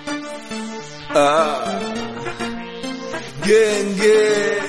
Ah. Genge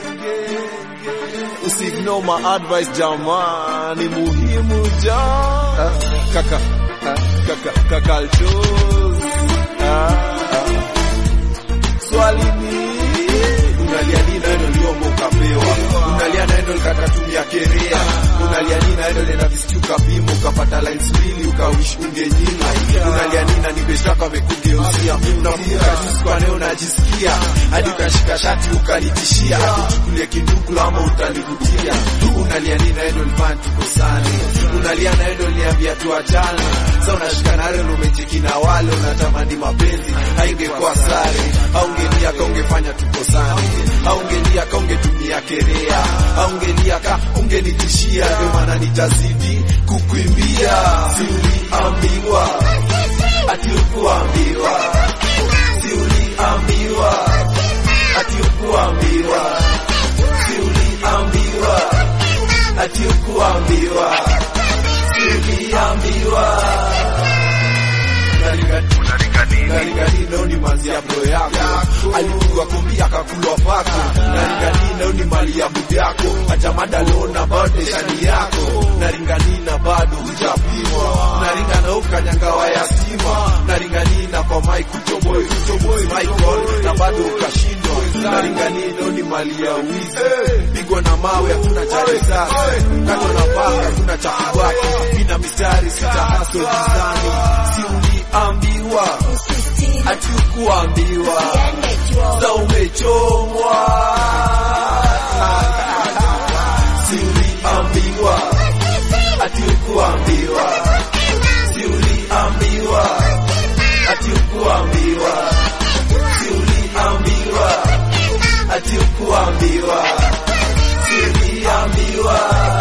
usiignore my advice jamani, muhimu ja ah. kaka ah. kaka kaka Altos. ah. ah. swali ni unalia nini naendo liombo ukapewa unalia naendo likatatumia kerea unalia nini naendo lena visichuka pimo ukapata lines mbili ukawish ungenyima unalia nini na nibeshtaka amekugeuzia unakumbuka juzi kwa leo unajisikia hadi ukashika shati ukanitishia uchukulie kinduku ama utanirudia unalia nini naendo lifanya tukosane unalia naendo liambia tuachane sa unashika nare umecheki na wale unatamani mapenzi haingekuwa sare aungelia ka ungefanya tukosane aungelia ka ungetumia kerea aungelia ka ungenitishia ndio maana nitazidi kukuimbia siuliambiwa ati ukuambiwa siuliambiwa ati ukuambiwa siuliambiwa ati ukuambiwa siuliambiwa Naringanino ni manzi ya bro yako alipigwa kombi akakulwa pako Naringanino ni mali ya bubu yako acha madalo na bado shani yako Naringanina bado hujapimwa Naringana ukanyangawa ya stima Naringanina kwa mai kuchoboi kuchoboi Michael na bado ukashindwa Naringanino ni mali ya wizi pigwa na mawe hakuna cha risasi kato na paka hakuna cha kubaki mina mistari sita haso gizani siuliambiwa ati ukuambiwa sa umechomwa siuliambiwa ati ukuambiwa siuliambiwa ati ukuambiwa siuliambiwa ati ukuambiwa siuliambiwa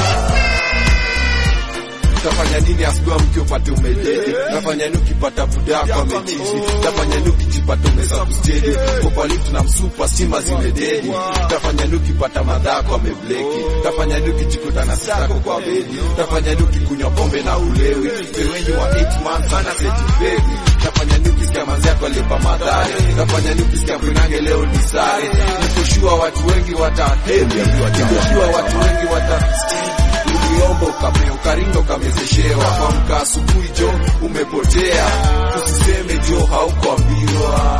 Tafanya nini asubuhi mke upate umededi? Tafanya nini ukipata budako amechizi? Tafanya nini ukijipata umesabustedi? Kwa lift na msupa stima zimededi. Tafanya nini ukipata madhako amebleki? Tafanya nini ukijikuta na sitako kwa bedi? Tafanya nini ukikunywa pombe na ulewi? Wewenyi wa 8 months ana seti baby. Tafanya nini ukisikia manzi yako alipa madhare? Tafanya nini ukisikia kwinange leo ni sare? Nikoshua watu wengi watahemi. Nikoshua watu wengi watastiri uliomba ukape ukaringa ukamezeshewa kwamka asubuhi jo umepotea usiseme jo haukuambiwa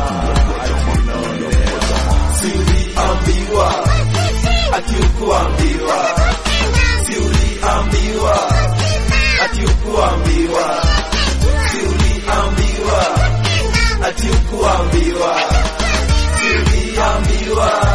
siuliambiwa ati ukuambiwa siuliambiwa ati ukuambiwa siuliambiwa ati ukuambiwa siuliambiwa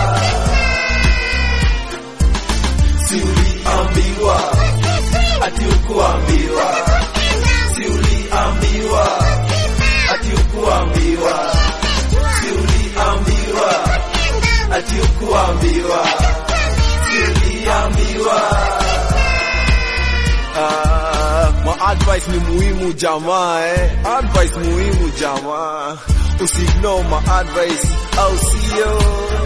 siuliambiwa ati ukuambiwa siuliambiwa ati ukuambiwa siuliambiwa ati ukuambiwa siuliambiwa Ah, ma advice ni muhimu jamaa eh. Advice muhimu jamaa, usiignore ma advice au sio?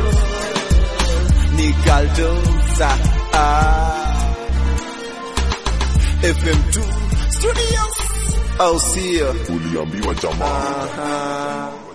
Ni Galdosa ah. FM2 Studios au sio? uliambiwa jamaa Aha.